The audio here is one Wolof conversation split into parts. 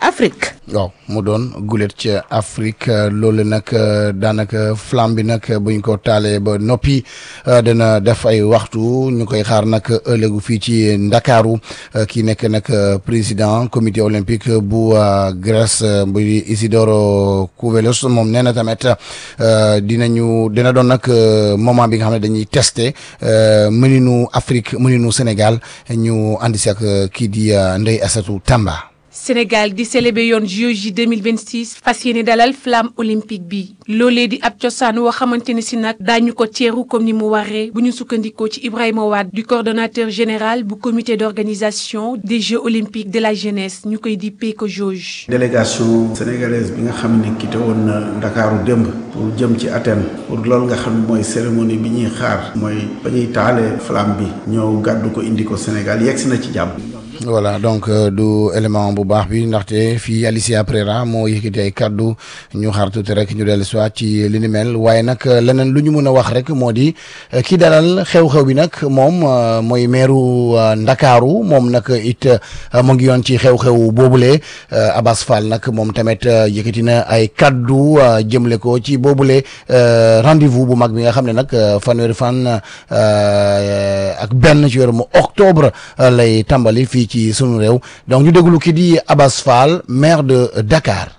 Afrique. waaw mu doon gulet ci Afrique loolu nag daanaka flamme bi nag buñ ko taalee ba noppi dana def ay waxtu ñu koy xaar nag ëllëgu fii ci Ndakaaru kii nekk nag président comité olympique bu Grèce bu Isidoro Kouvelos moom nee na tamit dinañu dina doon nag moment bi nga xam ne dañuy tester mëninu Afrique mëninu Sénégal ñu andi si ak kii di Ndeye Assatou Tamba. Sénégal di célébrer yoon JOJ 2026 fas yéene dalal flamme olympique bi loolee di ab cosaan woo xamante ne si nag daañu ko teeru comme ni mu waree bu ñu sukkandikoo ci Ibrahima Wade du coordonnateur général bu comité d'organisation des Jeux olympiques de la jeunesse ñu koy dippee ko JOJ. délégation sénégalaise bi nga xam ne quitté woon na Ndakaaru démb pour jëm ci Athènes pour loolu nga xam ne mooy cérémonie bi ñuy xaar mooy ba ñuy taalee flamme bi ñëw gàddu ko indi ko Sénégal yegg si na ci jàmm. voilà donc du élément bu baax bi ndaxte fii Alicia Prera moo yëkkati ay kaddu ñu xaar tuuti rek ñu dellu soit ci li ni mel waaye nag leneen lu ñu mën a wax rek moo di kii dalal xew-xew bi nag moom mooy meeru Ndakaaru moom nag it mu ngi yoon ci xew-xew boobule Abass Fall nag moom tamit yëkkati na ay kaddu jëmle ko ci boobule rendez-vous bu mag bi nga xam ne nag fanweeri fan ak benn ci weeru mu octobre lay tàmbali fii ci sunu réew donc ñu déglu ki di Abass Fall maire de Dakar.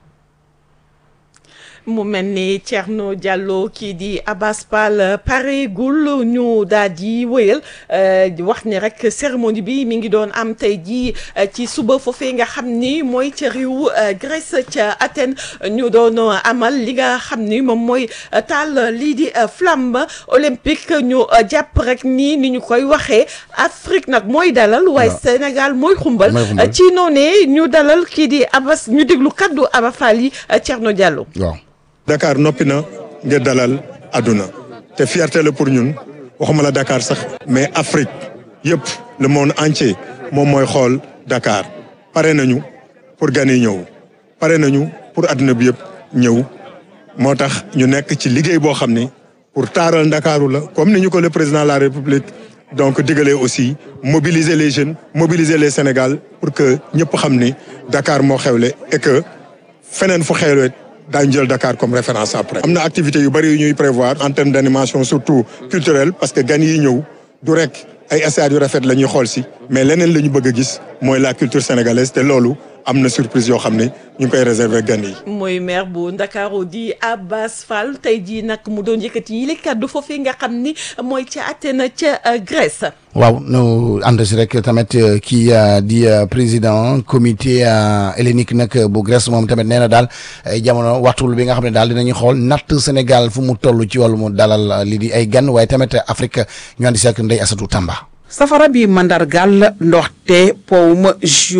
mu mel ni Thierno Diallo kii di Abass Fall pareegul ñu daal di wëyal wax ni rek cérémonie bi mi ngi doon am tey jii ci suba foofee nga xam ni mooy ca réew Grèce ca Athènes ñu doon amal li nga xam ni moom mooy taal lii di flamme olympique ñu jàpp rek nii ni ñu koy waxee Afrique nag mooy dalal waaye Sénégal mooy xumbal ci noonee ñu dalal kii di Abass ñu déglu kaddu Abass Fall yi Thierno Diallo waaw. Dakar noppi na ngir dalal àdduna te fierté la pour ñun waxuma la Dakar sax mais Afrique yëpp le monde entier moom mooy xool Dakar pare nañu pour gan yi ñëw pare nañu pour àdduna bi yëpp ñëw moo tax ñu nekk ci liggéey boo xam ni pour taaral Ndakaaru la comme ni ñu ko le président de la République donc digalee aussi mobiliser les jeunes mobiliser les Sénégal pour que ñëpp xam ni Dakar moo xewle et que feneen fu xewle daañu jël Dakar comme référence après. am na activités yu bëri yu ñuy prévoir en termes d'animation surtout culturelle parce que gan yi ñëw du rek ay stades yu rafet la ñuy xool si mais leneen la ñu bëgg a gis mooy la culture sénégalaise te loolu am na surprise yoo xam ne ñu ngi koy réserver gan yi. mooy maire bu Ndakaaru di Abass Fall tey jii nag mu doon yëkkati yi li kàddu foofee nga xam ni mooy ca Athènes ca Grèce. waaw nu ànd si rek tamit kii di président comité hellénique nag bu Grèce moom tamit nee na daal jamono waxtu bi nga xam ne daal dinañu xool natt Sénégal fu mu toll ci wàllu mu dalal li di ay gan waaye tamit Afrique ñu àndi si ak Ndeye Assatou Tamba. safara bi mandargal ndoxte powum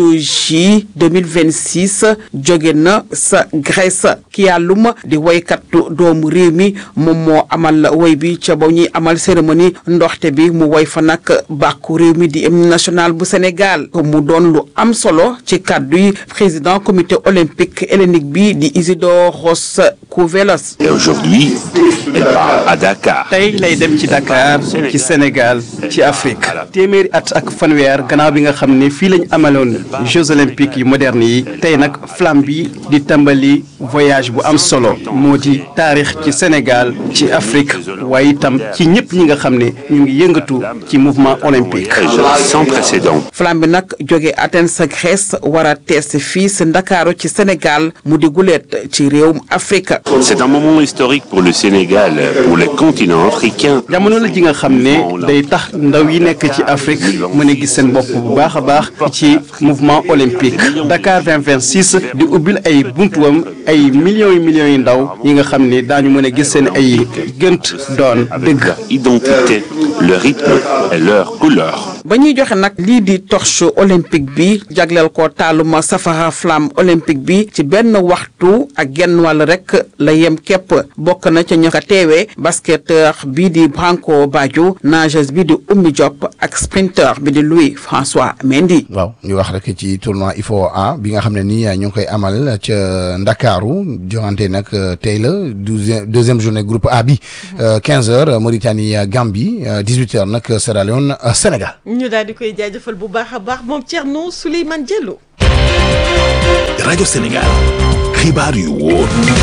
JOJ 2026 jóge na sa Grèce ki yàllum di woykatu doomu réew mi moom moo amal woy bi ca ba ñuy amal cérémonie ndoxte bi mu woy fa nag bàkku réew mi di hymne national bu Sénégal mu doon lu am solo ci kàddu yi président comité olympique hellénique bi di Isidoros Kouvelos. Et aujourd'hui, il part à Dakar. tey lay dem ci Dakar ci Sénégal ci Afrique téeméeri at ak fanweer gannaaw bi nga xam ne fii lañ amaloon Jeux olympiques yu moderne yi tey nag flamme bi di tàmbali voyage bu am solo moo di taarix ci Sénégal ci Afrique waaye itam ci ñëpp ñi nga xam ne ñu ngi yëngatu ci mouvement olympique. Sans précédent. flamme bi nag jóge Athènes sa Grèce war a tees fii si Ndakaaru ci Sénégal mu di guleet ci réewum Afrique. C'est un moment historique pour le Sénégal, pour le continent africain. jamono la ji nga xam ne day tax ndaw yi nekk ci Afrique mën a gis seen bopp bu baax a baax ci mouvement olympique Dakar 2026 di ubbil ay buntuwam ay millions yi millions yi ndaw yi nga xam ne daañu mën a gis seen ay gënt doon dëgg. Leur identité, leur rythme et leur couleur. ba ñuy joxe nag lii di torche olympique bi jagleel ko taaluma safara flamme olympique bi ci benn waxtu ak genn wàll rek la yem képp bokk na ca ña ko teewee basketteur bi di Branco Badio nageuse bi di Oumy Diop ak sprinteur bi di Louis François Mendy. waaw ñu wax rek ci tournoi IFOA bi nga xam ne nii ñu ngi koy amal ca Ndakaaru joxante nag tey la douzième deuxième journée groupe A bi 15 heures Mauritanie Gambie 18 heures nag Sierra Leone Sénégal. ñu daal di koy jaajëfal bu baax a baax moom Thierno Souleymane Diallo. rajo Sénégal xibaar yu wóor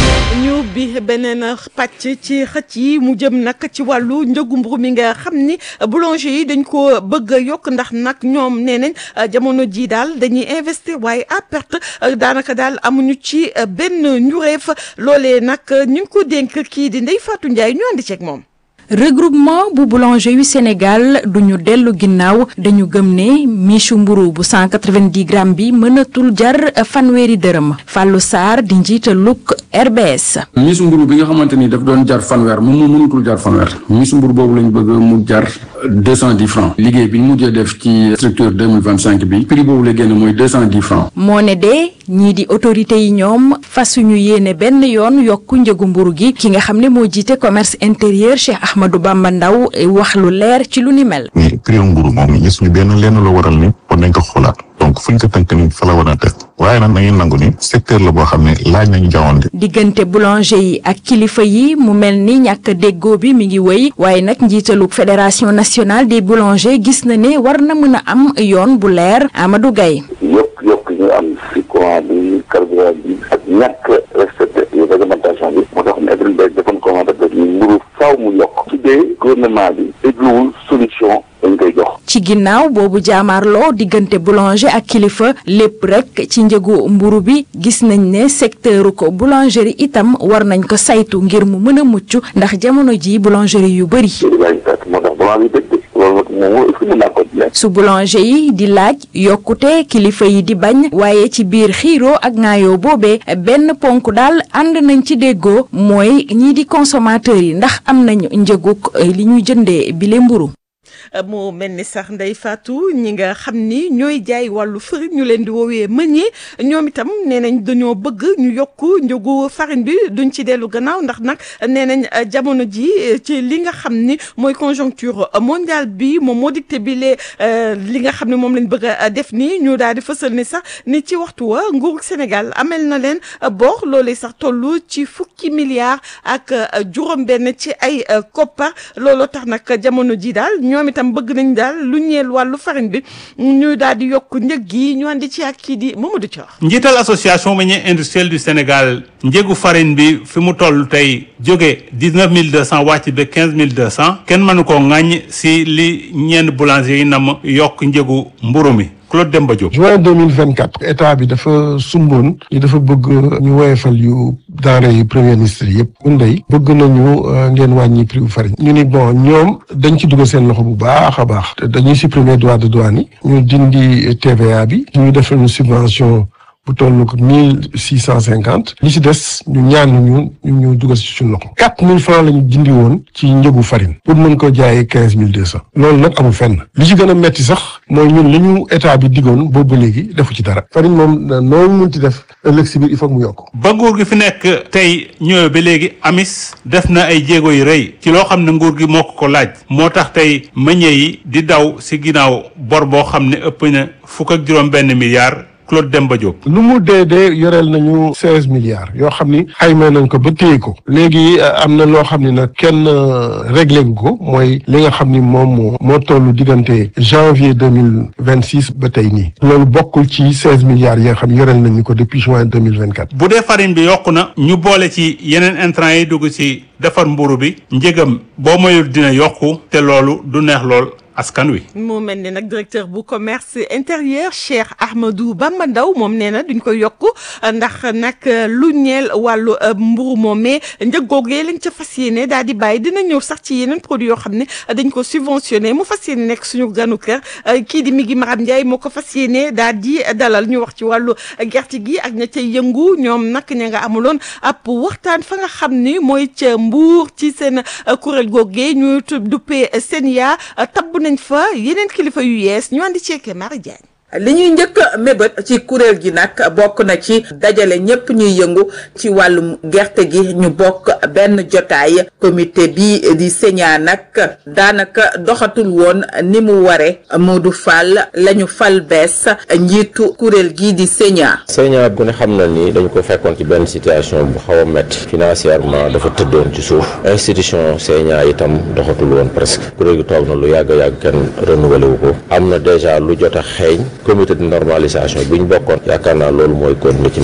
ñu bi beneen pàcc ci xëcc yi mu jëm nag ci wàllu njëgu mburu mi nga xam ni boulanger yi dañ ko bëgg a yokk ndax nag ñoom nee nañ jamono ji daal dañuy investir waaye à perte daanaka daal amuñu ci benn njureef loolee nag ñu ngi ko dénk kii di Ndeye Fatou Ndiaye ñu andi ceeg moom. regroupement bu boulanger yu Sénégal duñu dellu ginnaaw dañu gëm ne michu mburu bu 190 grammes bi mënatul jar fanweeri dërëm Fallou Sarr di njiitalug RBS. michu mburu bi nga xamante ni daf doon jar fanweer moom moo mënatul jar fanweer michu mburu boobu lañ bëgg mu jar 210 francs liggéey bi ñu mujjee def ci structure 2025 bi prix boobu la génn mooy 210 francs. moo ne de ñii di autorités yi ñoom fasuñu yéene benn yoon yokku njëgu mburu gi ki nga xam ne moo jiite commerce intérieur Cheikh Ahmadou Bamba Ndaw wax lu leer ci lu ni mel. mais prix mburu moom gisuñu benn lenn la waral ni kon nañ ko xoolaat donc fuñ ko tënk ni fa la war a def waaye nag nañu nangu ni secteur la boo xam ne laaj nañu jawwante. diggante boulanger yi ak kilifa yi mu mel ni ñàkk déggoo bi mi ngi wéy waaye nag njiitalu fédération nationale des boulangers gis na ne war na mën a am yoon bu leer Amadou Gaye yokk yokk ñu am si courant bi carburant bi ak ñàkk respecté réglementation bi moo tax ne Edouard defoon commande def ni mburu faaw mu yokk ci dee gouvernement bi dégluwul solution dañ koy jox ci ginnaaw boobu jaamaarloo diggante boulanger ak kilifa lépp rek ci njëgu mburu bi gis nañ ne secteur ko boulangerie itam war nañ ko saytu ngir mu mën a mucc ndax jamono ji boulangerie yu bëri moo tax balaa bi dëgg loolu nag moom est-ce que mën naa continuer su boulanger yi di laaj yokkute kilifa yi di bañ waaye ci biir xiiroo ak ŋaayoo boobee benn ponk daal ànd nañ ci déggoo mooy ñii di consommateurs yi ndax am nañu njëguk li ñuy jëndee bile mburu moo mel ni sax Ndeye Fatou ñi nga xam ni ñooy jaay wàllu farine ñu leen di woowee meññee ñoom itam nee nañ dañoo bëgg ñu yokk njëgu farine bi duñ ci dellu gannaaw ndax nag nee nañ jamono ji ci li nga xam ni mooy conjoncture mondiale bi moom moo dicté bi lee li nga xam ne moom lañ bëgg a def nii ñu daal di fësal ni sax ni ci waxtu wa nguuru Sénégal amel na leen bor loolee sax toll ci fukki milliards ak juróom-benn ci ay koppar looloo tax nag jamono ji daal ñoom itam bëgg nañ daal lu ñeel wàllu farine bi ñu daal di yokk njëg gi ñu andi ci ak kii di Mamadou Thior. njiital association meunier industriel du Sénégal njëgu farine bi fi mu toll tey jóge dix neuf mille deux cent wàcc ba quinze mille deux cent kenn mënu koo ŋàññ si li ñenn boulanger yi nam yokk njëgu mburu mi. Claude Demba Diop. juin deux mille vingt quatre état bi dafa sumboon ni dafa bëgg ñu woyefal yu denrée yu premier ministre yëpp mun day bëgg nañu ngeen wàññi prix bu farine ñu ni bon ñoom dañ ci dugal seen loxo bu baax a baax dañuy supprimer droit de douane yi ñu dindi TVA bi ñu defal ñu subvention bu toll ko mille six cent cinquante li ci des ñu ñaan ñu ñu ñu dugal ci suñu loxo quatre mille francs la ñu dindi woon ci njëgu farine pour mën ko jaayee quinze mille deux cent loolu nag amul fenn li ci gën a metti sax mooy ñun li ñu état bi digoon boobu ba léegi defu ci dara farine moom noonu mun ci def ëllëg si biir il faut mu yokk ba nguur gi fi nekk tey ñëwee ba léegi amis def na ay jéego yu rëy ci loo xam ne nguur gi moo ko ko laaj moo tax tey meññee yi di daw si ginnaaw bor boo xam ne ëpp na fukk ak juróom benn milliard Claude Demba Diop. lu mu dee dee yoreel nañu seize milliards yoo xam ni xayma nañ ko ba téye ko léegi am na loo xam ni nag kenn réglé gu ko mooy li nga xam ni moom moo moo toll diggante janvier deux mille vingt six ba tey nii loolu bokkul ci seize milliards yi nga xam yoreel nañu ko depuis juin deux mille vingt quatre. bu dee farine bi yokku na ñu boole ci yeneen intrants yi dugg ci defar mburu bi njëgam boo moyul dina yokku te loolu du neex lool. askan wi. mu mel ni nag directeur bu commerce intérieur Cheikh Ahmadou Bamba Ndaw moom nee na duñ ko yokk ndax nag lu ñeel wàllu mburu moomee njëg googee lañ ca fas yéene daal di bàyyi dina ñëw sax ci yeneen produit yoo xam ne dañ ko subventionné mu fas yéene nekk suñu ganu kër kii di Migi Maram Ndiaye moo ko fas yéene daal di dalal ñu wax ci wàllu gerte gi ak ña ca yëngu ñoom nag ña nga amuloon ab waxtaan fa nga xam ni mooy ca Mbuur ci seen kuréel googee ñu duppee Senia tabb nañ fa yeneen kilifa yu yees ñu andi ceeke Marie Diagne li ñuy njëkk a mébét ci kuréel gi nag bokk na ci dajale ñépp ñuy yëngu ci wàllum gerte gi ñu bokk benn jotaay comité bi di Sénat nag daanaka doxatul woon ni mu ware Modou Fall lañu fal bees njiitu kuréel gi di Sénat Sénat bu ne xam na ni dañu ko fekkoon ci benn situation bu xaw a métti financièrement dafa tëddoon ci suuf institution Sénat itam doxatul woon presque kuréel gi toog na lu yàgg yàgg kenn renouvelé wu ko am na déjà lu jot a xeeñ comité de normalisation bi ñu bokkoon yaakaar naa loolu mooy continuer ci